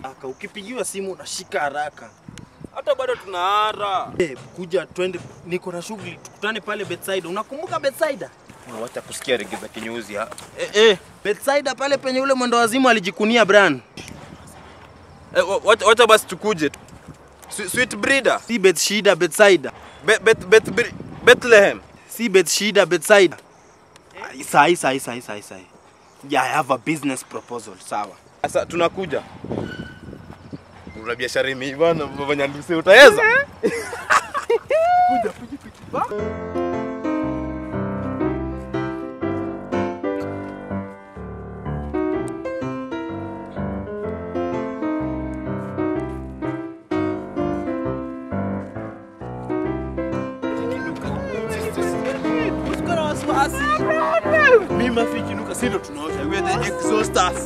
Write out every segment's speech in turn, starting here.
aka ukipigiwa simu unashika haraka. Hata bado tunaara. Eh, kuja twende, niko na shughuli, tukutane pale Bethsaida. Unakumbuka Bethsaida? Wacha kusikia rege za kinyuzi ha. Eh, eh, Bethsaida pale penye ule mwendo wazimu alijikunia Brian. Eh, wa- wacha, wacha basi tukuje. Swe- Sweet breeder. Si Bethshida, Bethsaida. Be, bet, bet, Bre- Bethlehem. Si Bethshida, Bethsaida. Ah, Sahi, sahi, sahi, sahi, sahi. Yeah, I have a business proposal. Sawa. Sasa tunakuja. Una biashara imeiva na vanyanduse utaweza? Usikona wasiwasi. Mimi mafikinuka, si ndo tunaosha. We are the exhausters.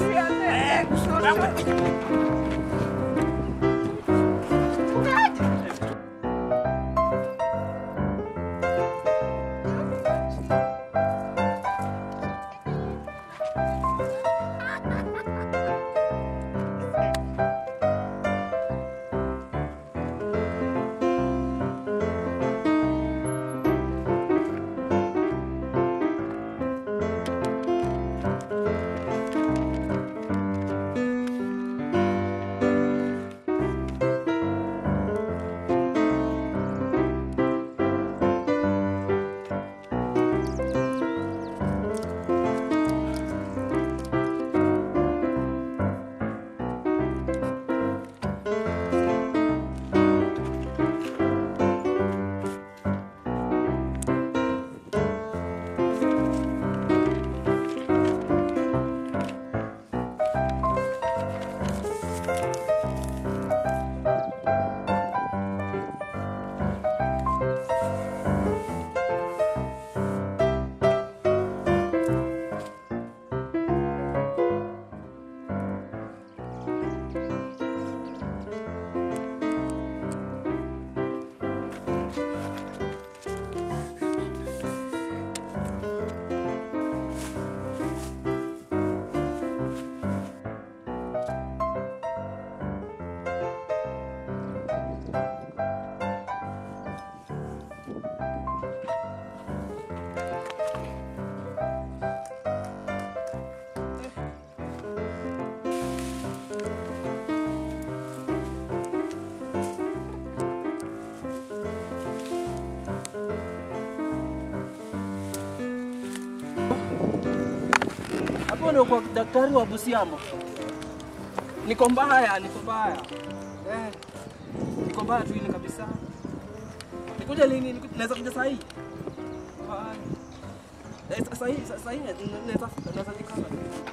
Hapo ndio kwa daktari wa Busiamo. Niko mbaya, niko mbaya. Eh. Niko mbaya tu ile kabisa. Nikuja lini? Niku- Naweza kuja saa hii? Mbaya. Eh, sa- saa hii, sa- saa hii naweza naweza nikana.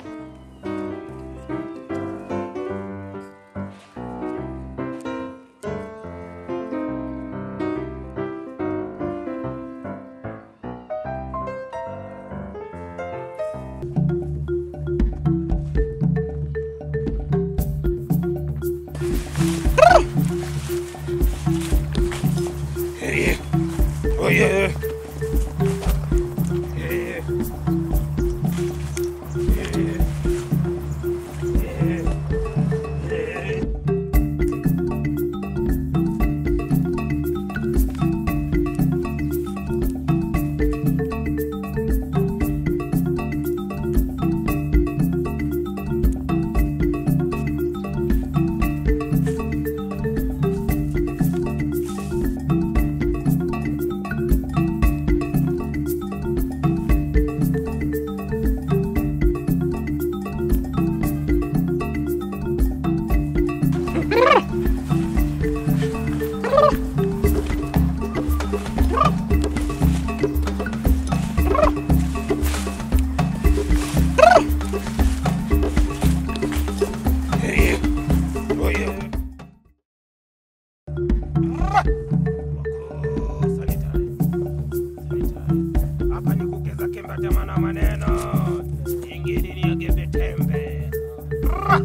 hapa ni kugeza kembe tema na maneno ingine ni agebe tembe Ra!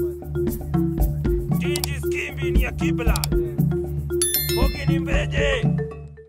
jinji skimbi ni ya kibla bogi ni mbeje